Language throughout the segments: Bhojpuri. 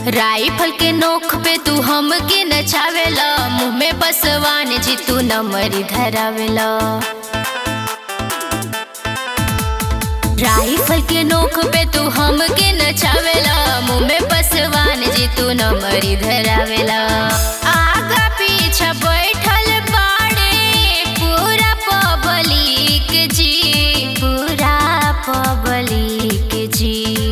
राइफल के नोख पे तू हमके नचावेला मुंह में बसवान जी तू नमरी धरावेला राइफल के नोख पे तू हमके नचावेला मुंह में बसवान जी तू नमरी धरावेला आगा पीछा बैठल बाड़े पूरा पब्लिक जी पूरा पब्लिक जी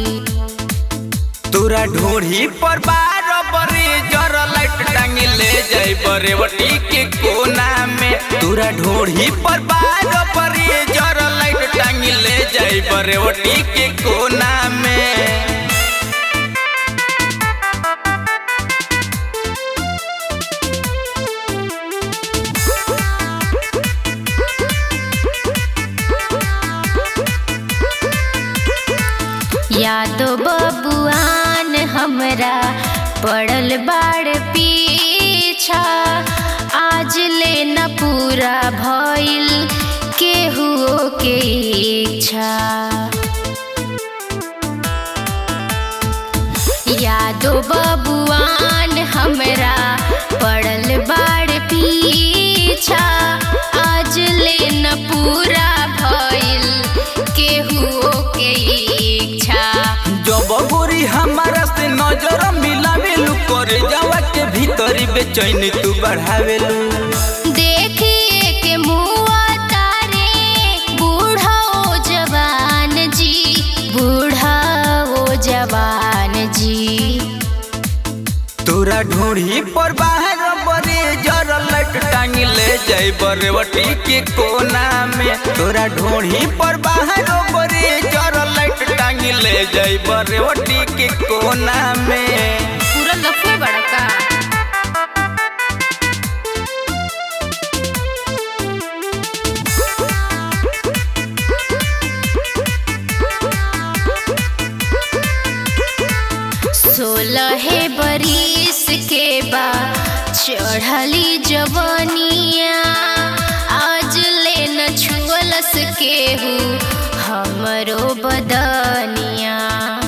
तोरा ढोढ़ी पर बार बरे जर लाइट टांगी ले जाई बरेवटी के कोना में तोरा ढोढ़ी पर बार बरे जर लाइट टांगी ले जाई बरेवटी के कोना में यादो बबुआन हमरा पड़ल बाड़ पीछा आज ले न पूरा भइल केहुओ के इच्छा यादो बबुआन हमरा पड़ल बाड़ पीछा आज ले न पूरा भइल केहुओ के इच्छा जब गोरी हमारा से नजर मिलावेलू करे जावा के भीतरी बेचैनी तू बढ़ावेलू देखिए के मुआ तारे बूढ़ा ओ जवान जी बूढ़ा ओ जवान जी तोरा ढोढ़ी पर बाहर बरे जर लाइट टांगी ले जाई बरेवटी के कोना में तोरा ढोढ़ी पर बाहर बरे जर लाइट टांगी ले जाई बरेवटी के कोना में पूरा लफे बड़का सोलह बरिस के बा चढ़ली जवनिया आज ले न छुअलस केहू हमरो बदनिया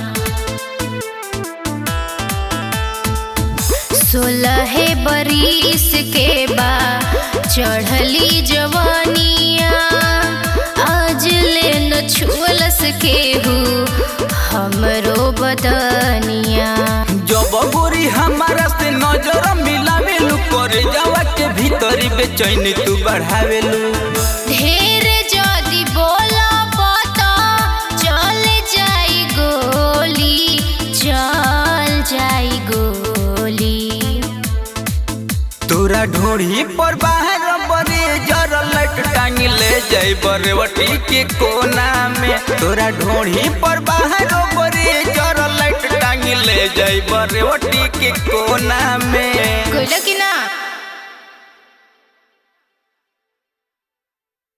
सोलह बरिस के बा चढ़ली जवानिया आज ले न छुअलस केहू हमरो बदनिया जब गोरी हमारा से नजर मिलावेलू करे जावा के भीतरी बेचैनी तू बढ़ावेलू ढेर जदी बोलब त चल जाई गोली चल जाई गोली तोरा ढोढ़ी पर बाहर बरे जर लाइट टांगी ले जाई बरेवटी के कोना में तोरा ढोढ़ी पर बाहर बरे जर लाइट टांगी ले जाई बरेवटी के कोना में कोइला कि ना